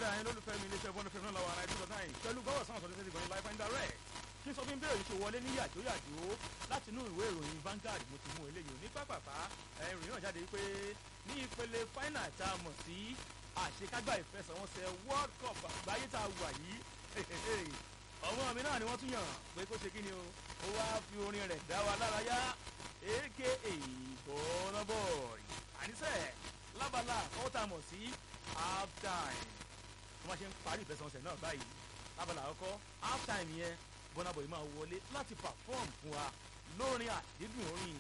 padà yẹn lólùfẹ́ mi iléeṣẹ́ bọ́ọ̀lù fẹ́mi náà lọ́wọ́ ara ẹ̀dúró náà pẹ̀lú gbọ́wọ́ sáwọn sọ̀rọ̀ tẹ́sí live and direct kí n sọ fún bẹ́ẹ̀ ṣe wọlé ní yàjóyàjó láti inú ìwé ìròyìn Vanguard mo ti mú eléyìí ní pápápá ìròyìn náà jáde pé ní ìpele final tá a mọ̀ sí àṣekágbá ìfẹsẹ̀wọnsẹ̀ World Cup àgbáyé tá a wà yìí ọmọ mi náà ni wọ́n tún yàn pé kó ṣe kí ni o ó wá fi orin rẹ̀ dá wa lára yá aka Burna Boy àníṣe lábala ọwọ́ tá a mọ̀ sí half time bí wọ́n ṣe ń parí ìfẹsẹ̀wọnsẹ̀ náà báyìí lábala àkọ́kọ́ half time yẹn Burna Boy máa wọlé láti perform fún wa lórin àdídùn orin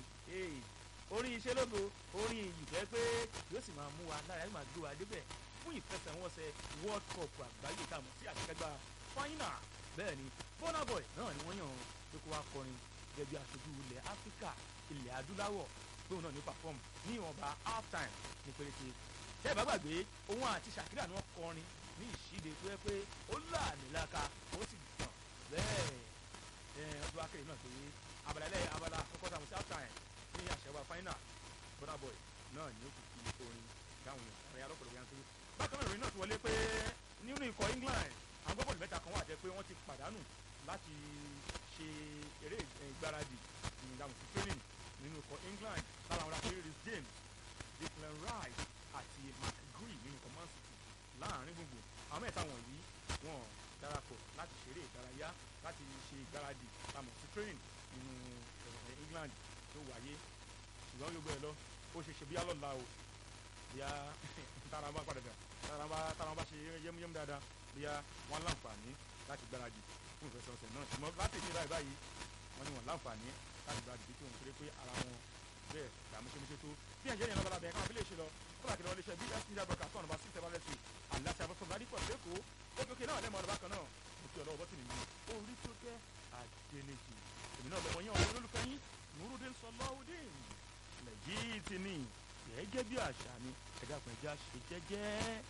orin iṣẹ́ lógo orin ìyìfẹ́ pé yóò sì máa mú wa lára yóò máa gbé wa débẹ̀ fún ìfẹsẹ̀wọnsẹ̀ World Cup àgbáyé tá a mọ̀ sí àṣekágbá final bẹ́ẹ̀ ni Burna Boy náà ni wọ́n yàn pé kó wá kọrin gẹ́gẹ́ bí aṣojú ilẹ̀ Áfíríkà ilẹ̀ adúláwọ̀ tóun náà ní perform ní ìwọ̀nba half time ní péréte tẹ́ ẹ bá gbàgbé òun àti Shakira ni wọ́n kọrin ní ìṣíde tó yẹ pé ó láàmì láka ó sì gbọ̀n bẹ́ẹ̀ ẹ ọdún akérè náà pé abala ilẹ̀ abala àkọ́kọ́ tá a mọ̀ sí half time ní àṣẹwà final Burna Boy náà ni ó fi fi orin dáhùn ẹ̀rẹ́ alọ́pọ̀lọpọ̀ yanturu bákan náà ìròyìn náà ti wọlé pé nínú ikọ̀ England àwọn gbọ́bọ̀lù mẹ́ta kan wà jẹ́ pé wọ́n ti pàdánù láti ṣe eré ìgbáradì ìdààmú sí training nínú ikọ̀ England lára àwọn akérè Reece James Declan Rice àti Mark Gui nínú ikọ̀ Man City láàrin gbogbo àwọn mẹ́ta wọ̀nyí wọ́n darapọ̀ láti ṣeré ìdárayá láti ṣe ìgbáradì ìdààmú sí training nínú England tó wáyé ṣùgbọ́n yóò gbé ẹ lọ ó ṣe ṣe bí alọ́la o bíyà tára bá padà dà tára bá tára bá ṣe yẹmúyẹmú dáadáa bíyà wọn láǹfààní láti gbáradì fún ìfẹsẹ̀wọnsẹ̀ náà ṣùgbọ́n láti ní báyìí báyìí wọn ni wọn láǹfààní láti gbáradì bí tí wọn kéré pé ara wọn bẹ́ẹ̀ là múṣemúṣe tó bí ẹ̀jẹ̀ yẹn lọ́ba bẹ̀ẹ́ káwọn fi lè ṣe lọ kọ́lá kìlọ̀ lè ṣe bí ẹ̀sìn ìjà bọ̀kà sọ̀nà bá sí ìtẹ́wálẹ̀ sí àlàáfíà bọ́sọ̀ bá dípọ̀ lẹ́kọ̀ọ́ ókè náà lẹ́mọ̀ ọ̀dọ̀ bákan náà mo fi ọ̀dọ̀ ọ̀bọ̀tì nìyí orí tó jẹ́ àjẹnìjì èmi náà lọ́mọ yẹn ọ̀rọ̀ olólùfẹ́ yín Nurudeen Sọláudeen lẹ́yìn tí ní gẹ́gẹ́ bí àṣà mi ẹ̀dá pẹ̀já ṣe jẹ́jẹ́.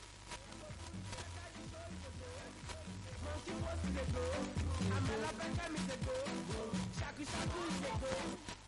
Monkey was the go, I'm a la mi se go, shaku shaku se go.